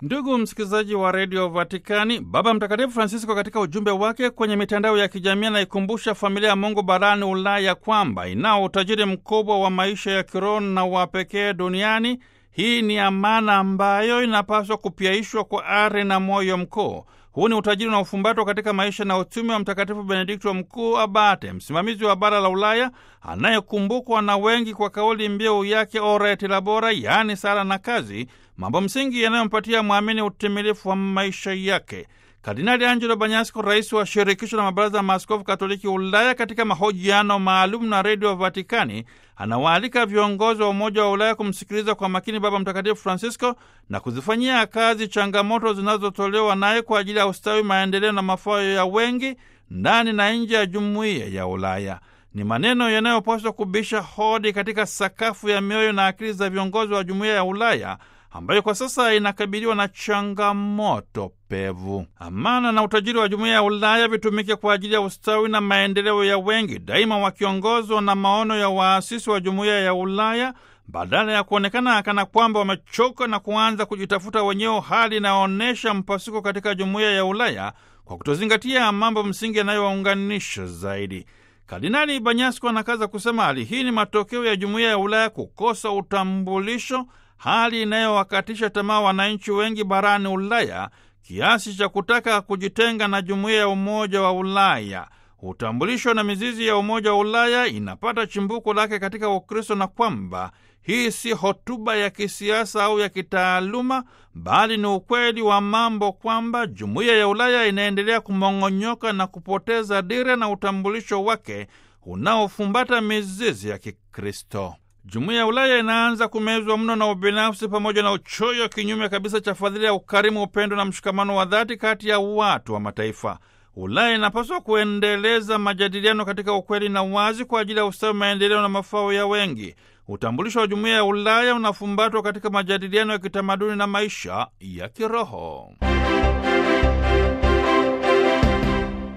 Ndugu msikilizaji wa redio Vatikani, Baba Mtakatifu Francisco katika ujumbe wake kwenye mitandao ya kijamii anaikumbusha familia ya Mungu barani Ulaya kwamba inao utajiri mkubwa wa maisha ya kiroho na wa pekee duniani. Hii ni amana ambayo inapaswa kupyaishwa kwa ari na moyo mkuu. Huu ni utajiri unaofumbatwa katika maisha na utume wa Mtakatifu Benedikto Mkuu Abate, msimamizi wa bara la Ulaya, anayekumbukwa na wengi kwa kauli mbiu yake Ora et Labora, yaani sala na kazi, mambo msingi yanayompatia mwamini utimilifu wa maisha yake. Kardinali Angelo Banyasco, rais wa shirikisho la mabaraza ya maaskofu katoliki Ulaya, katika mahojiano maalum na redio Vatikani, anawaalika viongozi wa Umoja wa Ulaya kumsikiliza kwa makini Baba Mtakatifu Francisco na kuzifanyia kazi changamoto zinazotolewa naye kwa ajili ya ustawi, maendeleo na mafao ya wengi ndani na nje ya jumuiya ya Ulaya. Ni maneno yanayopaswa kubisha hodi katika sakafu ya mioyo na akili za viongozi wa jumuiya ya Ulaya ambayo kwa sasa inakabiliwa na changamoto pevu. Amana na utajiri wa jumuiya ya Ulaya vitumike kwa ajili ya ustawi na maendeleo ya wengi, daima wakiongozwa na maono ya waasisi wa jumuiya ya Ulaya, badala ya kuonekana kana kwamba wamechoka na kuanza kujitafuta wenyewe, hali inayoonyesha mpasuko katika jumuiya ya Ulaya kwa kutozingatia mambo msingi yanayowaunganisha zaidi. Kardinali Banyasko anakaza kusema hali hii ni matokeo ya jumuiya ya Ulaya kukosa utambulisho, hali inayowakatisha tamaa wananchi wengi barani Ulaya kiasi cha kutaka kujitenga na jumuiya ya Umoja wa Ulaya. Utambulisho na mizizi ya Umoja wa Ulaya inapata chimbuko lake katika Ukristo na kwamba hii si hotuba ya kisiasa au ya kitaaluma, bali ni ukweli wa mambo kwamba jumuiya ya Ulaya inaendelea kumong'onyoka na kupoteza dira na utambulisho wake unaofumbata mizizi ya Kikristo. Jumuiya ya Ulaya inaanza kumezwa mno na ubinafsi pamoja na uchoyo, kinyume kabisa cha fadhila ya ukarimu, upendo na mshikamano wa dhati kati ya watu wa mataifa. Ulaya inapaswa kuendeleza majadiliano katika ukweli na uwazi kwa ajili ya ustawi, maendeleo na mafao ya wengi. Utambulisho wa jumuiya ya Ulaya unafumbatwa katika majadiliano ya kitamaduni na maisha ya kiroho.